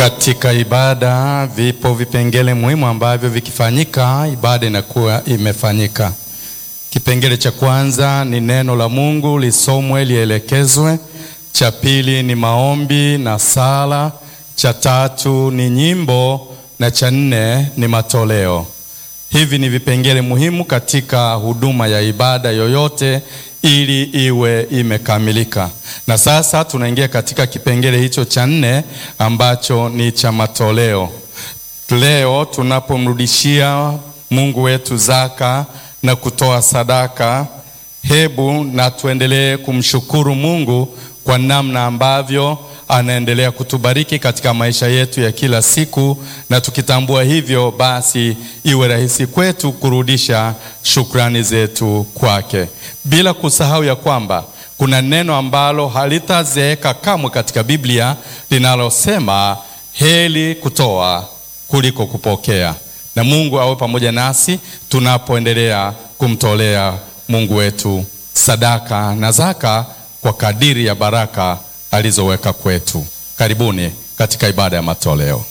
Katika ibada vipo vipengele muhimu ambavyo vikifanyika ibada inakuwa imefanyika. Kipengele cha kwanza ni neno la Mungu lisomwe, lielekezwe. Cha pili ni maombi na sala. Cha tatu ni nyimbo na cha nne ni matoleo. Hivi ni vipengele muhimu katika huduma ya ibada yoyote ili iwe imekamilika. Na sasa tunaingia katika kipengele hicho cha nne ambacho ni cha matoleo. Leo tunapomrudishia Mungu wetu zaka na kutoa sadaka, hebu na tuendelee kumshukuru Mungu kwa namna ambavyo anaendelea kutubariki katika maisha yetu ya kila siku, na tukitambua hivyo, basi iwe rahisi kwetu kurudisha shukrani zetu kwake, bila kusahau ya kwamba kuna neno ambalo halitazeeka kamwe katika Biblia linalosema heri kutoa kuliko kupokea. Na Mungu awe pamoja nasi tunapoendelea kumtolea Mungu wetu sadaka na zaka kwa kadiri ya baraka alizoweka kwetu. Karibuni katika ibada ya matoleo.